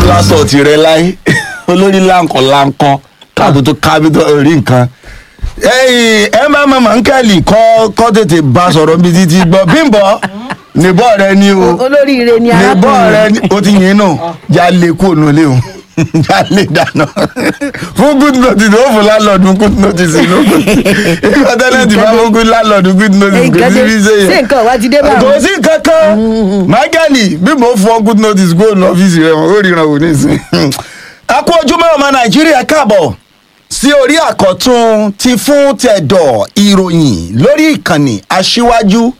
lásọ tirẹ̀ láyé olórí láǹkọ̀ láǹkọ̀ káàbù tó kábí tó rí nǹkan ẹyìn ẹ má má má ń kẹ́lì kọ́ kọ́ tètè bá sọ̀rọ̀ bí títí gbọ́ bímbọ́ níbọ̀ rẹ ni o olóríire ni níbọ̀ rẹ arákùnrin ni o ti yìn náà já lè kó ònú lé o já lè dáná fún good notice ó fún lálọ́ọ̀dún good notice inú ìgbà tẹ́lẹ̀ tí bá fún good lálọ́ọ̀dún good notice kò nǹkan sí dé bí sèyẹ ṣé nǹkan wá ti dé báwọn. kò sí kankan mágàlì bí mo fọ good notice go ní ọ́fíìsì rẹ̀ wọ́n ó ríran wò nísìn. a kú ojúmọ́ ọmọ nàìjíríà káàbọ̀ sí orí àkọ́tún ti fún tẹ̀dọ̀ ìròyìn lórí ìkànnì aṣíwájú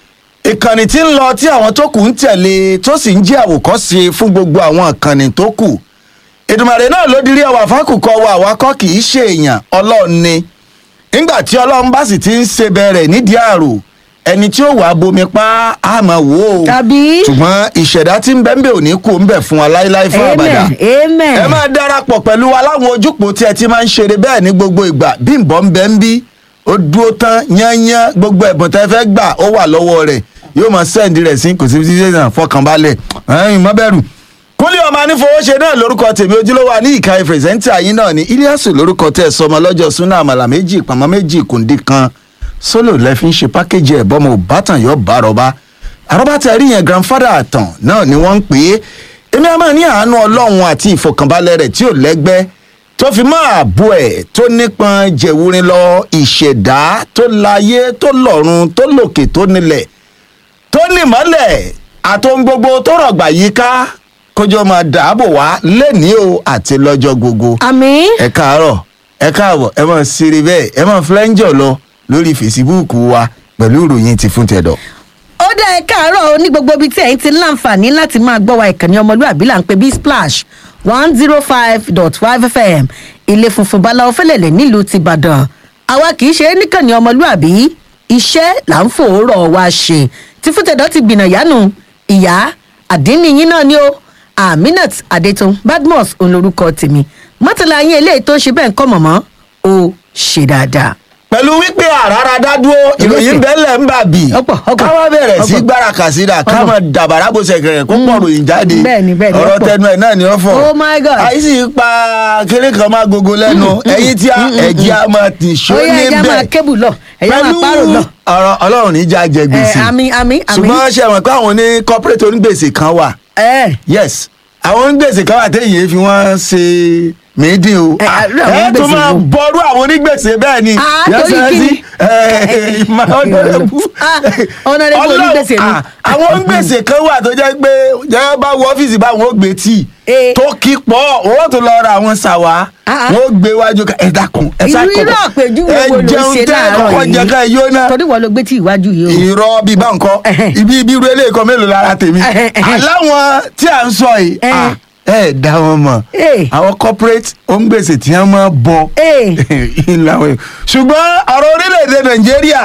ìkànnì tí ń lọ tí àwọn tó kù ń tẹ̀lé tó sì ń jẹ́ àwòkọ́ṣe fún gbogbo àwọn ìkànnì tó kù ìdùmàrè náà ló dirí ẹwà fákùkọ wa àwakọ́ kì í ṣe èèyàn ọlọ́run ni nígbà tí ọlọ́run bá sì ti ń ṣe bẹ̀rẹ̀ nídìí àrò ẹni tí ó wàá bomi pa á máa wò ó tàbí ṣùgbọ́n ìṣẹ̀dá tí ń bẹ́ ń bẹ̀ ò ní kú ń bẹ̀ fún wa láíláí fún àbàdà amen amen ẹ máa darapọ̀ pẹ̀lú wa láwọn ojúpọ̀ tí ẹ ti máa ń ṣeré bẹ́ẹ̀ ní gbogbo ìgbà bí nbọ̀ ń bẹ́ ń bí ó dúró tán yányán gbogbo ẹ̀bùn tẹ́ fẹ́ gbà ó wà lọ́wọ́ rẹ̀ yóò máa sẹ́ǹdì rẹ̀ sí kò sí sí sí fọkànbalẹ̀ ẹ̀yìn má bẹ̀rù. kúnlẹ̀ ọmọ anífowóṣe náà lórúkọ tèmi ojúlówó ní ìka ìfẹ̀sẹ̀ntì yín náà ní iliasu lórúkọ tẹ̀ sọmọ lọ́jọ́ súnà àmàlà méjì pàmò méjì kùndí kan sólò lẹ fi ń ṣe pákéjì ẹ̀ bọ́mọ òbátan yọ bá rọba àrọ́bá tẹ rí yẹn grandfather àtàn náà ni wọ́n ń pè é èmi a máa ní àánú ọlọ́run àti ìfọkànbalẹ̀ rẹ̀ tí ò lẹ́gbẹ́ tó fi máa bu ẹ̀ tó nípọn jẹ̀wúrin lọ ìṣẹ̀dá tó láyé tó lọ́run tó lòkè tó nílẹ̀ tó nímọ́lẹ̀ àtohun gbogbo tó rọ̀gbà yíká kójọ máa dààbò wá lẹ́nìí o àti lọ́jọ́ gbogbo àmì ẹ káàárọ̀ ẹ káàbọ̀ ẹ máa ṣeré bẹ́ẹ̀ ẹ máa flẹ́ńjọ̀ lọ lórí fèsìbúùkù wa pẹ̀lú ìròyìn ti fún tẹ̀dọ̀. ó dá ẹ káàárọ̀ o ní gbogbo ibi tí ẹ̀yin ti láǹfààní láti máa gbọ́ wa ìkànnì ọmọlúwàbí là ń pè bí splash one zero five dot five fm ilé funfun báláwo fẹ́lẹ̀lẹ̀ nílùú tìbàdàn àwa kì í ṣe é níkànnì ọmọlúwàbí iṣẹ́ là ń fòórọ̀ wa ṣe tí fúntẹ̀dọ̀ ti gbìnà yánu ìyá àdínníyín náà ni ó aminat adetun badmus olórúkọ tèmi mọ́tàlá yín eléyìí tó ń ṣe bẹ́ẹ̀ ń kọ́ mọ̀mọ́ ó ṣe dáadáa. pẹ̀lú wípé àràrà dádúró ìròyìn bẹ́ẹ̀lẹ̀ ń bà bì Ọ̀pọ̀, ọ̀pọ̀, káwá bẹ̀rẹ̀ sí ọ̀pọ̀. gbára kàsídà ká Ọ̀pọ̀. máa dàbàrà bó ṣe kẹrẹ̀ kó pọ̀ ròyìn jáde Bẹ́ẹ̀ni, bẹ́ẹ̀ni, ọ̀rọ̀ ọ̀pọ̀. tẹnu ẹ̀ náà ni ó fọ̀ Oh my God. àyíṣì pa kéré kan máa gogo lẹ́nu ẹ̀yìn tí ẹ̀jẹ̀ á máa tì ṣó ó yẹ ẹja máa níbẹ̀ kébù lọ ẹja máa pẹ̀lú párò lọ. ọ̀rọ̀ ọlọ́run níjà jẹ gbèsè ẹ àmì àmì àmì. ṣùgbọ́n ṣe mọ̀ pé àwọn ní corporate onígbèsè kan wà ẹ yes àwọn onígbèsè kan wà téèyàn fi wọ́n ṣe méjì o Ẹ, Ah, àdúrà àwọn ẹ tó onígbèsè máa wo? bọ́rú àwọn onígbèsè bẹ́ẹ̀ ni Ah, Yes, torí sir, kíni? sí. Eh, ìmọ̀ ọ̀nàrẹ́bù. Ah, honorable Ọlọ́run, onígbèsè ni. ah, àwọn onígbèsè kan wà tó jẹ́ pé jẹ́ bá wọ ọ́fíìsì báwọn ó gbé tíì Eh. tó kí pọ̀ owó tó lọ ra àwọn ṣàwá Ah, ah. wọ́n ó gbé wájú ká ẹ dákun ẹ sá irú irú àpèjúwe wo ló ṣe láàárọ̀ kọ́kọ́ jẹ ká ẹ yó náà torí wọn ló gbé tí ìwájú yìí o. irọ́ bíi bá nǹkan Ẹhẹ́. ibi ibi irú eléyìí kan mélòó lára tèmi Ẹhẹ́, ẹhẹ́. aláwọn tí à ń sọ yìí Ẹhẹ́. ah, ẹ dá wọn mọ̀ Eh. àwọn corporate òǹgbèsè tí wọ́n máa bọ̀ Eh. ìlànà yìí. ṣùgbọ́n ọ̀rọ̀ orílẹ̀-èdè nàìjíríà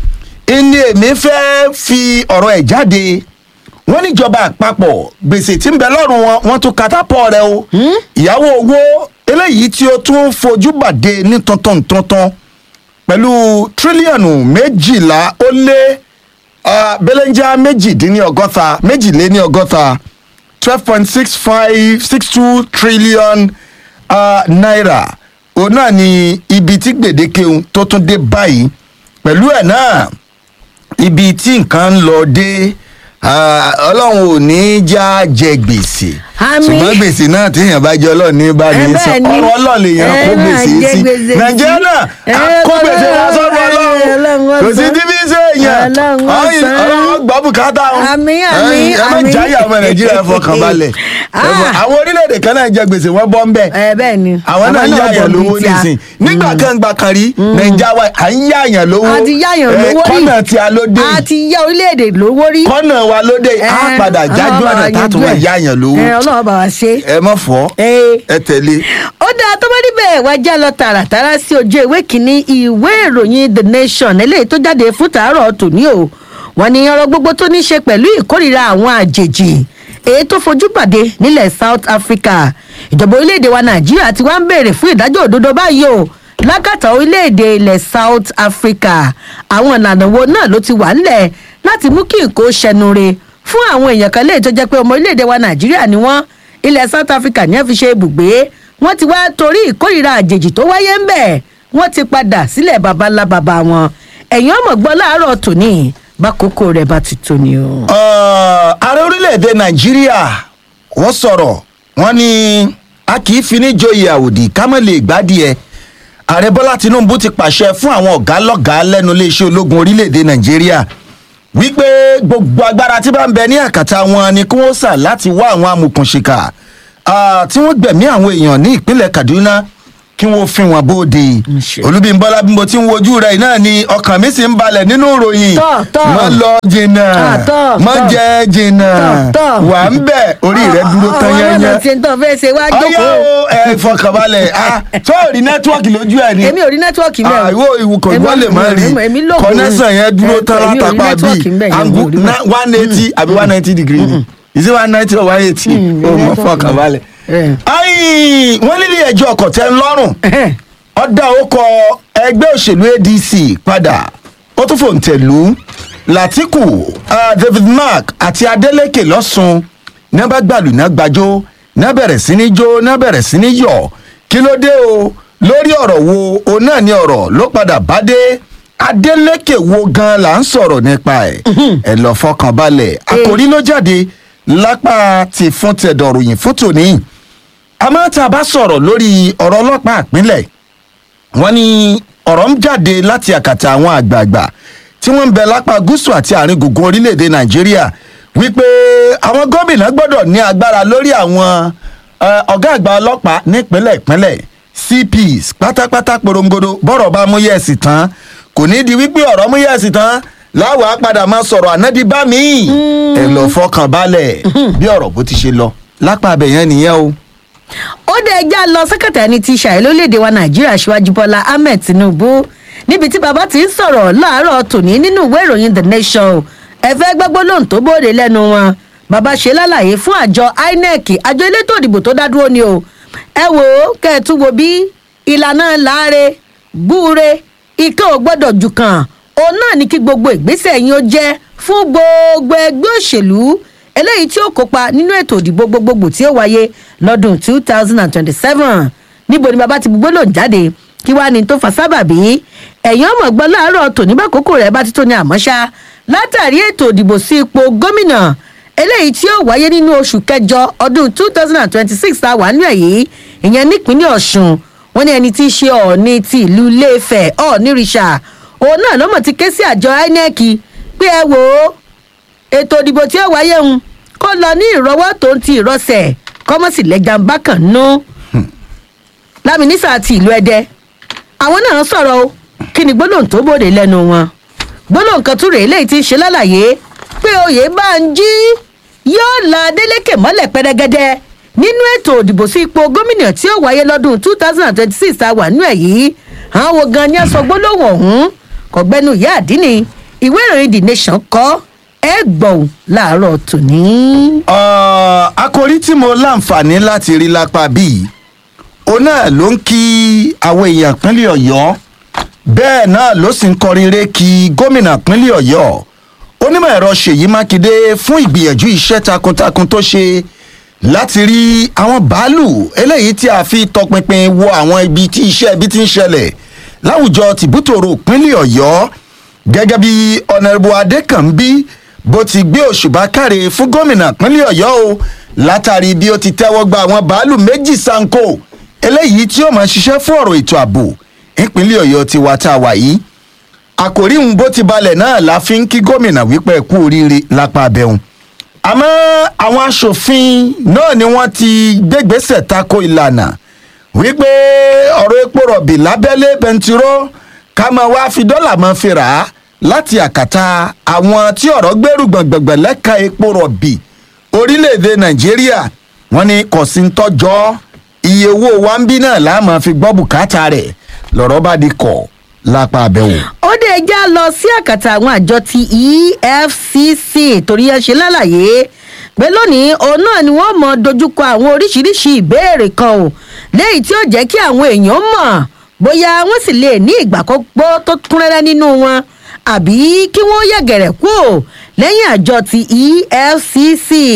ìní èmi fẹ́ fi ọ̀rọ̀ ẹ̀ jáde wọ́n níjọba àpapọ̀ gbèsè tí ń bẹ lọ́rùn wọn wọ́n tún katapọ̀ rẹ o ìyàwó owó eléyìí tí ó tún fojú bàdé ní tuntun tuntun pẹ̀lú tírílíọ̀nù méjìlá ó lé ah, belenja méjìdínlọ́gọ́ta méjìléníọgọ́ta twelve point six five six two trillion uh, naira òun náà ni ibi tí gbèdéke ohun tó tún dé báyìí pẹ̀lú ẹ̀ náà ibi tí nǹkan ń lọ dé ah, ọlọ́run ò ní í já jẹ gbèsè Àmín. ṣùgbọ́n gbèsè náà téèyàn bá jẹ ọlọ́run ní bá ní Ẹ sọ bẹ́ẹ̀ ni. ọ̀rọ̀ ọlọ́run lèèyàn Ẹ kó máa gbèsè jẹ sí gbèsè nàìjíríà sí. náà Ẹ a kó gbèsè Ọlọ́run, lásán fún Ọlọ́run ọlọ́run kò sí ọ̀sán. tí bí ṣe èèyàn Ọlọ́run ọ̀hún, ọ̀sán. ọlọ́run gbọ́ bùkátà wọn Àmín, àmín, ẹ má àmín. jáyà ọmọ nàìjíríà fọkàn balẹ̀ Ah. àwọn orílẹ̀-èdè kan náà jẹ gbèsè wọn bọ́ ń bẹ̀ ẹ bẹ́ẹ̀ ni. àwọn náà Àwa yáyàn bọ̀ lówó bíi tí a. nísìn nígbà kan gbà kan rí nàìjà wa à ń yáyàn lówó a ti yáyàn Eh, lówó rí kọ́nà tí a ló dé a ti yá orílẹ̀-èdè lówó rí. kọ́nà wa ló dé á Eh, padà jájú Ọlọ́run bá ọ̀nà wa tátù yanjú wọn ẹ̀. yáyàn lówó ẹ ọlọ́run bá wa ṣe. ẹ mọ̀ fọ́ ẹ ẹ tẹ̀lé. ó dáa tó bá níbẹ̀ wá já lọ tààràtàrà sí ojú ìwé kínní ìwé ìròyìn the nation eléyìí tó jáde fún tàárọ̀ tòní o wọ́n ní ọ̀rọ̀ gbogbo tó ní ṣe pẹ̀lú ìkórìíra àwọn àjèjì èyí tó fojú pàdé nílẹ̀ south africa ìjọba orílẹ̀-èdè wa nàìjíríà ti wá ń béèrè fún ìdájọ́ òdodo báyìí o lákàtà orílẹ̀-èdè ilẹ̀ south africa àwọn ìlànà wo náà ló ti wà ńlẹ̀ láti mú kí nǹkó ṣẹnu re fún àwọn èèyàn kan léyìí tó jẹ́ pé ọmọ orílẹ̀-èdè wa nàìjíríà ni wọ́n ilẹ̀ south africa ní ẹ fi ṣe ibùgbé wọ́n ti wá torí ìkórìíra àjèjì tó wáyé ń bẹ̀ wọ́n ti padà sílẹ̀ baba ńlá baba wọn ẹ̀yin ọmọ gbọ́ láàárọ̀ tòní bákòókò rẹ̀ bá ti tó ni o. Uh, ààrẹ orílẹ̀-èdè nàìjíríà wọ́n sọ̀rọ̀ wọ́n ní a kì í fi ní joyè àwòdì ká mọ̀ lè gbádìí ẹ̀ ààrẹ bọ́lá tinubu ti pàṣẹ fún àwọn ọ̀gá lọ́gàá lẹ́nu iléeṣẹ́ ológun orílẹ̀-èdè nàìjíríà wípé gbogbo agbára tí bá ń bẹ ní àkàtà wọn ni kí wọ́n sà láti wá àwọn amòkùnṣìkà ah, tí wọ́n gbẹ̀mí àwọn èèyàn ní ìpínlẹ̀ kaduna kí wọ́n fi wọn bóde ṣe. olúbímbọ́lá bí mo ti ń wojú rẹ̀ náà ni ọkàn mi sì ń balẹ̀ nínú ìròyìn Tọ́, tọ́. mọ́ lọ jìnnà Ah, tọ́, mọ́ tọ́. jẹ́ jìnnà Tọ́, tọ́. wà ń bẹ̀ orí rẹ̀ dúró tán àwọn yẹnyẹn ọlọ́dọ̀ tí ń tọ́ fẹ́ ṣe wá ọyá jókòó. o ẹ fọkànbalẹ̀ ah tó rí nẹ́tíwọ́ọ̀kì lójú ẹ̀ ni èmi ò rí nẹ́tíwọ́ọ̀kì mẹ́ ah ìwọ ìwúkọ̀ ìwọ lè má rí èmi lóògùn kọ́nẹ́sàn yẹn dúró tán èmi ò rí látàpá nẹ́tíwọ́ọ̀kì bíi ńbẹ̀ yẹn, angu mi ò rí bẹ́ẹ̀. one eighty àbí one ninety degree ni is it one ninety or one eighty Mm, o mọ nẹ́tíwọ́ọ̀kì fọkànbalẹ̀. Eh. ayi wọ́n nílé ẹjọ́ ọkọ̀ tẹ́ ń lọ́rùn ọ̀dà okọ̀ ẹgbẹ́ òṣèlú adc padà ó tún fòǹtẹ̀lú latiku uh, david mark àti adeleke lọ́sùn náà bá gbàlù náà gbàjọ́ náà bẹ̀rẹ̀ sí ní jó náà bẹ̀rẹ̀ sí ní yọ̀ kí ló dé o lórí ọ̀rọ̀ wo òun náà ni ọ̀rọ̀ ló padà bá dé adeleke wo gan la ń sọ̀rọ̀ nípa ẹ̀ ẹ̀ lọ fọkàn balẹ̀ àkòrí ló jáde lápá ti fún tẹ̀dọ̀ròyìn fún tòní àmọ́ tá a bá sọ̀rọ̀ lórí ọ̀rọ̀ ọlọ́pàá ìpínlẹ̀ wọ́n ní ọ̀rọ̀ ń jáde láti àkàtà àwọn àgbààgbà tí wọ́n ń bẹ lápá gúúsù àti àárín gbùngbùn orílẹ̀-èdè nàìjíríà wípé àwọn gómìnà gbọ́dọ̀ ní agbára lórí àwọn eh, ọ̀gá àgbà ọlọ́pàá nípínlẹ̀ ìpínlẹ̀ cps pátápátá porongodo bọ́rọ̀ bá mú yẹ̀sì tán kò ní di wípé ọ̀rọ̀ mú yẹ̀sì tán láwàá padà máa sọ̀rọ̀ ànádì bá mi ẹ̀ lọ fọkàn balẹ̀ bí ọ̀rọ̀ bó ti ṣe lọ lápá abẹ̀yẹn nìyẹn o. ó dé ẹjá lọ sẹkẹtà ẹni tí ṣàì lórílẹèdè wa nàìjíríà síwájú bọlá ahmed tinubu níbi tí bàbá ti ń sọ̀rọ̀ láàárọ̀ tòní nínú ìwé ìròyìn the nation ẹ fẹ́ gbọ́gbọ́ lóhùn tó bóde lẹ́nu wọn bàbá ṣe lálàyé fún àjọ inec àjọ elétò ìdìbò tó dá dúró ni o ẹ wò ó kẹ́ ẹ tún wo bí ìlànà láre búure ikẹ́ ò gbọ́dọ̀ jù kàn òun náà ní kí gbogbo ìgbésẹ̀ yín ó jẹ́ fún gbogbo ẹgbẹ́ òṣèlú eléyìí tí ó kópa nínú ètò ìdìbò gbogbogbò tí ó wáyé lọ́dún two thousand and twenty-seven níbo ni bàbá ti gbogbo lòun jáde kí wàá ní tó fa sábàbí ẹ̀yìn ọmọ gbọ́ láàárọ̀ tòní bá kókó rẹ̀ bá ti tó ní àmọ́ṣá látàrí ètò ìdìbò sí ipò gómìnà eléyìí tí ó wáyé nínú oṣù kẹjọ ọdún two thousand and twenty-six tá a wà nínú èyí ìyẹn nípínlẹ̀ ọ̀ṣun wọn ní ẹni tí í ṣe ọ̀ọ́ni ti ìlú iléèfẹ̀ ọ̀ọ́ni rìṣà òun náà ló mọ̀ ti ké sí àjọ inec pé ẹ wò ó ètò ìdìbò tí ó wáyé ń kó lọ ní ìrọwọ́ tó ń ti ìrọsẹ̀ kọ́mọ́sì lẹ́jà ń bá kàn nú. lámìnísà ti ìlú ẹdẹ àwọn náà sọ̀rọ̀ o kí ni gbólóhùn tó bòde lẹ́nu wọn. gbólóhùn kan tún rèé léyìí tí ń ṣe lálàyé pé oyè bá ń jí yóò la adeleke mọ́lẹ̀ pẹ́rẹ́gẹ́dẹ́ nínú ètò òdìbò sí ipò gómìnà tí ó wáyé lọ́dún two thousand and twenty-six tá a wà nínú ẹ̀ yìí àwọn wo gan ni a sọ gbólóhùn ọ̀hún kọ̀gbẹ́nu ìyá àdínní ìwé ìròyìn the nation kọ́ ẹ gbọ̀n láàárọ̀ tòní. Ọ̀, àkòrí tí mo láǹfààní láti rí lápá bíi òun náà ló ń kí àwọn èèyàn pínlẹ̀ ọ̀yọ́ bẹ́ẹ̀ náà ló sì ń kọrin ré kí gómìnà pínlẹ̀ ọ̀yọ́ onímọ̀ ẹ̀rọ ṣèyí mákindé fún ìgbìyànjú iṣẹ́ takuntakun tó ṣe láti rí àwọn bàálù eléyìí tí a fi tọpinpin wo àwọn ibi tí iṣẹ́ ibi ti ń ṣẹlẹ̀ láwùjọ tìbútòrò pínlẹ̀ ọ̀yọ́ gẹ́gẹ́ bí ọ̀nàrẹ́bù adékànbí bó ti gbé òṣùbà káre fún gómìnà pínlẹ̀ ọ̀yọ́ o látàrí bí ó ti tẹ́wọ́ gba àwọn bàálù méjì sanko eléyìí tí ó máa ṣiṣẹ́ fún ọ̀rọ̀ ètò ààbò ìpínlẹ̀ ọ̀yọ́ ti wá tá a wà yìí àkòrí ń bó ti balẹ̀ náà la fi ń kí gómìnà wípé ẹ kú oríire lápá abẹ́hùn àmọ́ àwọn aṣòfin náà ni wọ́n ti gbégbèsè tako ìlànà wípé ọ̀rọ̀ epo rọ̀bì lábẹ́lé bẹntiró ká máa wá fi dọ́là máa fi rà á láti àkàtà àwọn tí ọ̀rọ̀ gbẹ́rù gbọ̀ngbọ̀ngbọ̀n lẹ́ka epo rọ̀bì orílẹ̀-èdè nàìjíríà wọ́n ní kò sí ń tọ́jọ́ iye owó wa ń bí náà láà máa fi gbọ́ bùkátà rẹ̀ lọ́rọ̀ bá di kọ̀ lápá abẹ́wò. ó dé ẹjá lọ sí àkàtà àwọn àjọ ti efcc torí ẹ ṣe lálàyé pé lónìí òun náà ni wọ́n mọ dojúkọ àwọn oríṣiríṣi ìbéèrè kan o léyìí tí ó jẹ́ kí àwọn èèyàn mọ̀ bóyá wọ́n sì lè ní ìgbàkọ́gbọ́ tó kún rẹ́rẹ́ nínú wọn àbí kí wọ́n yẹ̀gẹ̀rẹ̀ kú o lẹ́yìn àjọ ti efcc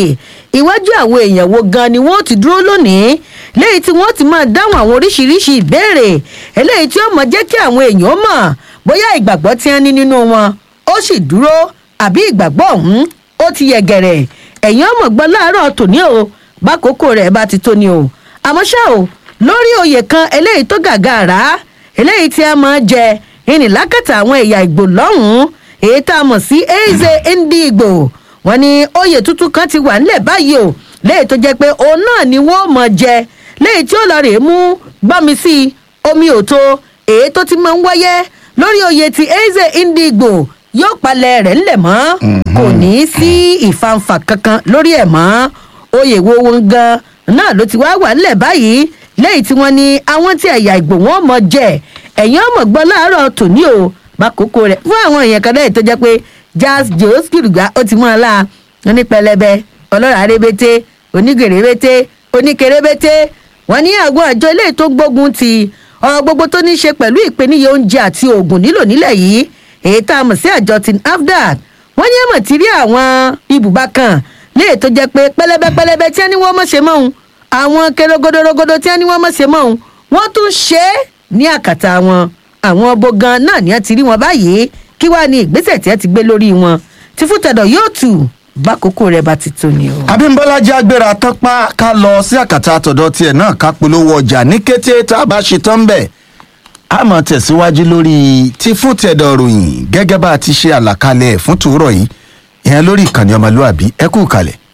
iwájú àwọn èèyàn wo gan ni wọ́n ti dúró lónìí léyìí tí wọ́n ti máa dáhùn àwọn oríṣiríṣi ìbéèrè eléyìí tí ó mọ̀ jẹ́ kí àwọn èèyàn mọ̀ bóyá ìgbàgbọ́ tí wọ́n ní nínú wọn ó sì dúró àbí ìgbàgbọ́ ọ̀hún ó ti yẹ gẹ̀rẹ̀ ẹ̀yìn ọmọ gbọ́ láàárọ̀ tòní o bákòókò rẹ̀ bá ti tó ni o àmọ́ ṣá o lórí oyè kan eléyìí tó gàgàrà eléyìí tí a máa jẹ ìnìlákàtà àwọn ẹ̀yà ìgbò lọ́hùn-ún èyí tá a mọ̀ sí eze ndigbo wọn ni oyè tuntun kan ti wà nílẹ̀ báyìí o léyìí tó jẹ́ pé òun náà ni wọ́n mọ̀ jẹ léyìí tí ó lọ rèé mú gbọ́mi sí i omi òtó èyí tó ti máa ń wáyé lórí oyè ti eze ndigbo yóò palẹ̀ rẹ̀ ńlẹ̀ mọ́ kò ní í sí ìfanfà kankan lórí ẹ̀ mọ́ oyè wo wọn gan náà ló ti wá wà nílẹ̀ báyìí lẹ́yìn tí wọ́n ní àwọn tí ẹ̀yà ìgbò wọn mọ̀ jẹ ẹ̀yìn ọmọ gbọ́ láàárọ̀ tòní o bákòókò rẹ̀ fún àwọn èèyàn kan lẹ́yìn tó jẹ́ pé jazz jos kìrùgbà ó ti mú ọ la ní pẹlẹbẹ ọlọ́ràá rébété onígèrèbété oníkèrèbété wọ́n ní àwọn àjọ ilé tó gbógun ti ọ̀rọ̀ gbogbo tó ní í ṣe pẹ̀lú ìpèníyà oúnjẹ àti oògùn nílò nílẹ̀ yìí èyí tá a mọ̀ sí àjọ tin afdad wọ́n ní ẹ̀mọ̀ tí rí àwọn ibùba kan léè tó jẹ́ pé pẹlẹbẹ pẹlẹbẹ tí wọ́n ní wọ́n mọ̀ ṣe mọ́ òun àwọn kerogodorogodo tí wọ́n ní wọ́n mọ̀ ṣe mọ́ òun wọ́n tún ṣe é ní àkàtà wọn àwọn ọbọ gan náà ni wọ́n ti rí wọn báyìí kí wàá ní ìgbésẹ̀ tí wọ́n ti gbé lórí wọn tí fútẹ̀dọ̀ yóò tù bákòókò rẹ̀ bá ti tó ni o. abímbọ́lá jẹ́ agbéra tán pa ká lọ sí àkàtà àtọ̀dọ̀ tiẹ̀ náà ká polówó ọjà ní kété tá a bá ṣe tán bẹ̀ a máa tẹ̀síwájú lórí tí fún tẹ̀dọ̀ ròyìn gẹ́gẹ́ bá a ti ṣe àlàkalẹ̀ fún tòórọ̀ yìí ìyẹn lórí ìkànnì ọmọlúàbí ẹ kú kalẹ̀.